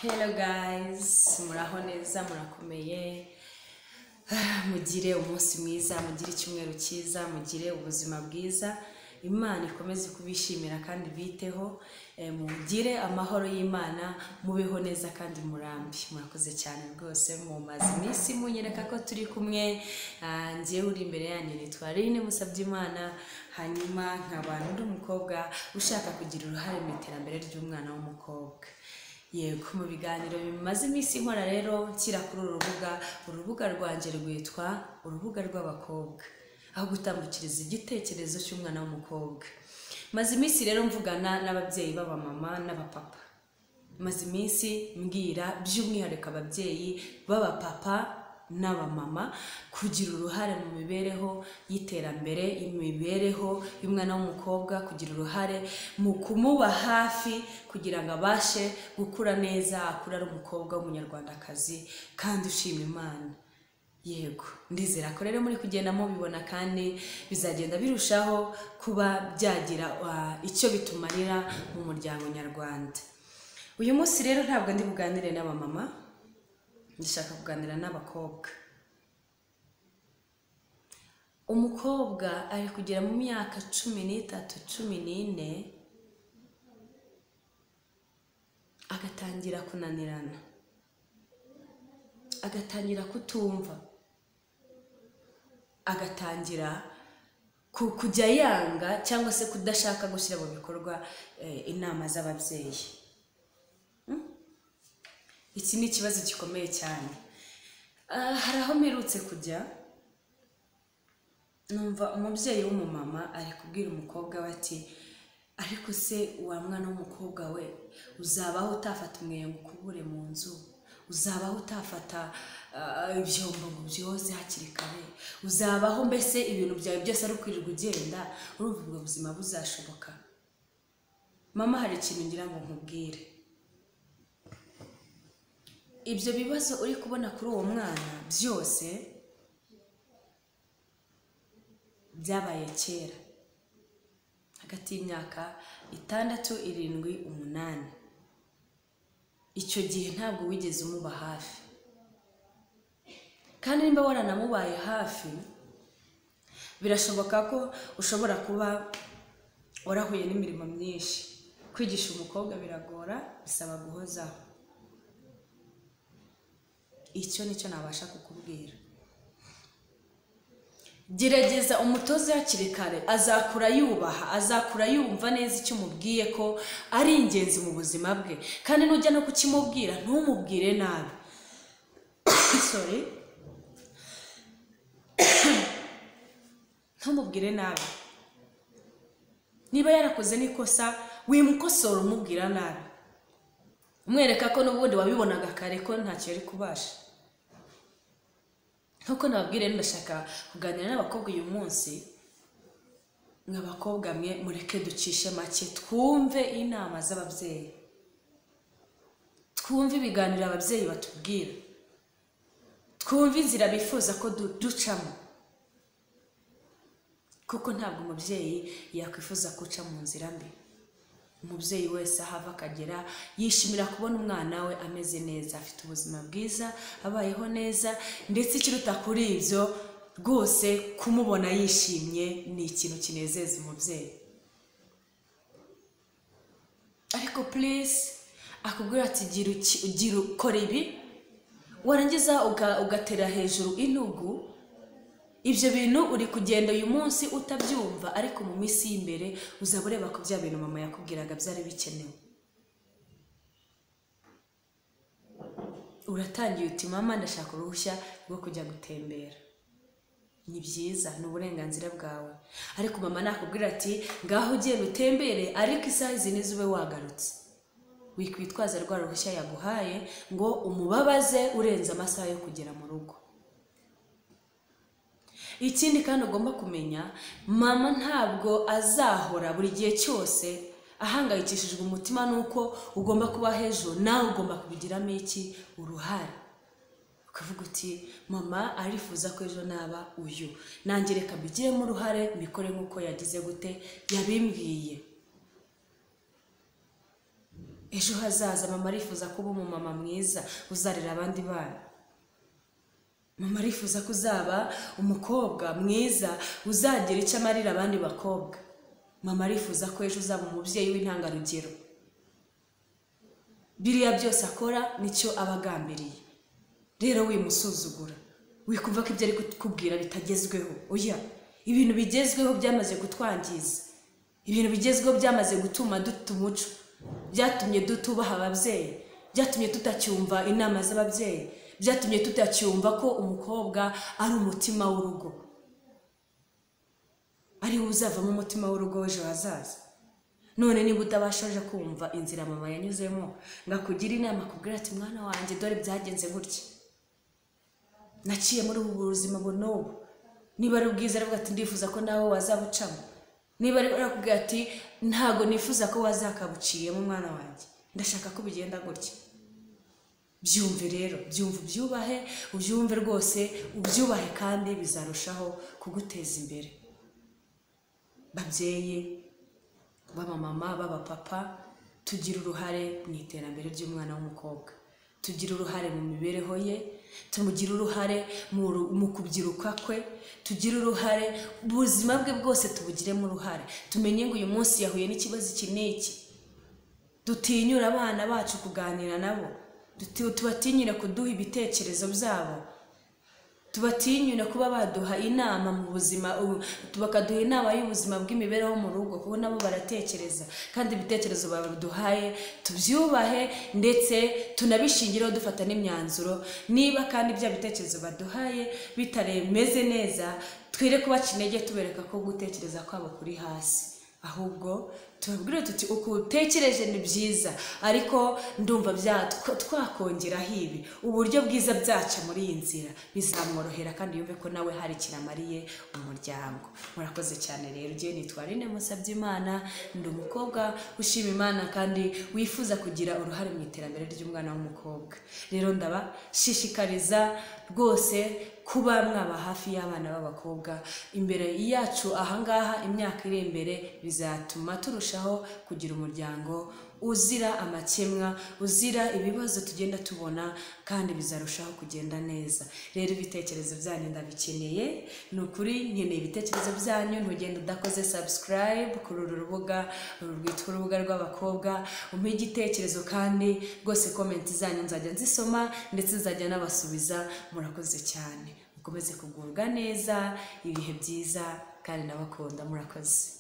hello guys muraho neza murakomeye Ah, mugire umunsi mwiza mugire icyumweru cyiza mugire ubuzima bwiza imana ikomeze kubishimira kandi biteho Eh, mugire amahoro y'imana mubeho neza kandi murambi murakoze cyane rwose mumaze iminsi munyereka ko turi kumwe Ah, njyewe uri imbere yanyu nitwa Rine Musabyimana hanyuma nkaba n'undi mukobwa ushaka kugira uruhare mu iterambere ry'umwana w'umukobwa yego mu biganiro bimaze iminsi nkora rero nshyira kuri uru rubuga urubuga rwanjye rwitwa urubuga rw'abakobwa aho gutambukiriza igitekerezo cy'umwana w'umukobwa maze iminsi rero mvugana n'ababyeyi b'abamama n'abapapa maze iminsi mbwira by'umwihariko ababyeyi b'abapapa n'abamama kugira uruhare mu mibereho y'iterambere imibereho y'umwana w'umukobwa kugira uruhare mu kumuba hafi kugira ngo abashe gukura neza akura ari umukobwa w'umunyarwandakazi kandi ushima imana yego ndizera ko rero muri kugenda mubibona kandi bizagenda birushaho kuba byagira ah, icyo bitumarira mu muryango nyarwanda uyu munsi rero ntabwo ndi buganire n'abamama ndashaka kuganira n'abakobwa umukobwa ari kugera mu myaka cumi n'itatu cumi n'ine agatangira kunanirana agatangira kutumva agatangira ku- kujya yanga cyangwa se kudashaka gushyira mu bikorwa eh, inama z'ababyeyi iki ni ikibazo gikomeye cyane Ah, hari aho mperutse kujya numva umubyeyi w'umumama ari kubwira umukobwa we ati ariko se wa mwana w'umukobwa we uzabaho utafata umweyo ngo ukubure mu nzu uzabaho utafata ah, ibyombo ngo byoze hakiri kare uzabaho mbese ibintu byawe byose ari ukwirirwa ugenda urumva ubwo buzima buzashoboka mama hari ikintu ngira ngo nkubwire ibyo bibazo uri kubona kuri uwo mwana byose byabaye kera hagati y'imyaka itandatu irindwi umunani icyo gihe ntabwo wigeze umuba hafi kandi niba waranamubaye hafi birashoboka ko ushobora kuba warahuye n'imirimo myinshi kwigisha umukobwa biragora bisaba guhozaho icyo nicyo nabasha kukubwira gerageza umutoze hakiri kare azakura yubaha azakura yumva neza icyo umubwiye ko ari ingenzi mu buzima bwe kandi nujya no kukimubwira ntumubwire nabi sorry ntumubwire nabi niba yarakoze n'ikosa wimukosora umubwira nabi umwereka ko n'ubundi wabibonaga kare ko ntacyo yari kubasha nk'uko nababwira rero ndashaka kuganira n'abakobwa uyu munsi mwa bakobwa mwe mureke ducishe make twumve inama z'ababyeyi twumve ibiganiro ababyeyi batubwira twumve inzira bifuza ko du- ducamo kuko ntabwo umubyeyi yakwifuza guca mu nzira mbi umubyeyi wese aho ava akagera yishimira kubona umwana we ameze neza afite ubuzima bwiza abayeho neza ndetse ikiruta kuri ibyo rwose kumubona yishimye ni ikintu kinezeza umubyeyi ariko purisi akubwira ati gira uki- gira ukora ibi warangiza uga- ugatera hejuru intugu ibyo bintu uri kugenda uyu munsi utabyumva ariko mu minsi y'imbere uzaba ureba ko bya bintu mama yakubwiraga byari bikenewe uratangiye uti mama ndashaka uruhushya rwo kujya gutembera ni byiza ni uburenganzira bwawe ariko mama nakubwira ati ngaho ugenda utembere ariko isaha izi nizo ube wagarutse wikwitwaza rwa ruhushya yaguhaye ngo umubabaze urenze amasaha yo kugera mu rugo ikindi kandi ugomba kumenya mama ntabwo azahora buri gihe cyose ahangayikishijwe umutima nuko ugomba kuba hejuru nawe ugomba kubigiramo iki uruhare ukavuga uti mama arifuza ko ejo naba uyu nanjye reka mbigiremo uruhare mbikore nk'uko yagize gute yabimbwiye ejo hazaza mama arifuza kuba umumama mwiza uzarera abandi bana mama arifuza ko uzaba umukobwa mwiza uzagira icyo amarira abandi bakobwa mama arifuza ko ejo uzaba umubyeyi w'intangarugero biriya byose akora nicyo aba agambiriye rero wimusuzugura wikumva ko ibyo ari kukubwira bitagezweho oya ibintu bigezweho byamaze kutwangiza ibintu bigezweho byamaze gutuma duta umuco byatumye dutubaha ababyeyi byatumye tutacyumva inama z'ababyeyi byatumye tutacyumva ko umukobwa ari umutima w'urugo ari we uzavamo umutima w'urugo w'ejo hazaza none niba utabashaje kumva inzira mama yanyuzemo ngo akugire inama akubwira ati mwana wanjye dore byagenze gutya naciye muri ubu buzima n'ubu niba ari bwiza aravuga ati ndifuza ko nawe wazabucamo niba ari arakubwira ati ntabwo nifuza ko wazakabuciyemo umwana wanjye ndashaka ko bigenda gutya byumve rero byumve ubyubahe ubyumve rwose ubyubahe kandi bizarushaho kuguteza imbere babyeyi b'abamama b'abapapa tugira uruhare mu iterambere ry'umwana w'umukobwa tugira uruhare mu mibereho ye tumugire uruhare mu kubyiruka kwe tugire uruhare ubuzima bwe bwose tubugiremo uruhare tumenye ngo uyu munsi yahuye n'ikibazo iki n'iki dutinyura abana bacu kuganira nabo tubatinyira kuduha ibitekerezo byabo tubatinyura kuba baduha inama mu buzima bakaduha inama y'ubuzima bw'imibereho mu rugo kuko nabo baratekereza kandi ibitekerezo baduhaye tubyubahe ndetse tunabishingireho dufata n'imyanzuro niba kandi bya bitekerezo baduhaye bitaremeze neza twere kubaca intege tubereka ko gutekereza kwabo kuri hasi ahubwo tubabwire tuti uko utekereje ni byiza ariko ndumva twakongeraho ibi uburyo bwiza byaca muri iyi nzira bizamworohera kandi yumve ko nawe hari ikintu amariye umuryango murakoze cyane rero ugiye nitwa rine musabye imana ndi umukobwa ushima imana kandi wifuza kugira uruhare mu iterambere ry'umwana w'umukobwa rero ndabashishikariza rwose kuba mwaba hafi y'abana b'abakobwa imbere yacu ahangaha imyaka iri imbere bizatuma turusha kugira umuryango uzira amakemwa uzira ibibazo tugenda tubona kandi bizarushaho kugenda neza rero ibitekerezo byanyu ndabikeneye ni ukuri nkeneye ibitekerezo byanyu ntugenda udakoze subscribe kuri uru rubuga uru rwitwa urubuga rw'abakobwa umpe igitekerezo kandi rwose komenti zanyu nzajya nzisoma ndetse nzajya n'abasubiza murakoze cyane mukomeze kugubwa neza ibihe byiza kandi nabakunda murakoze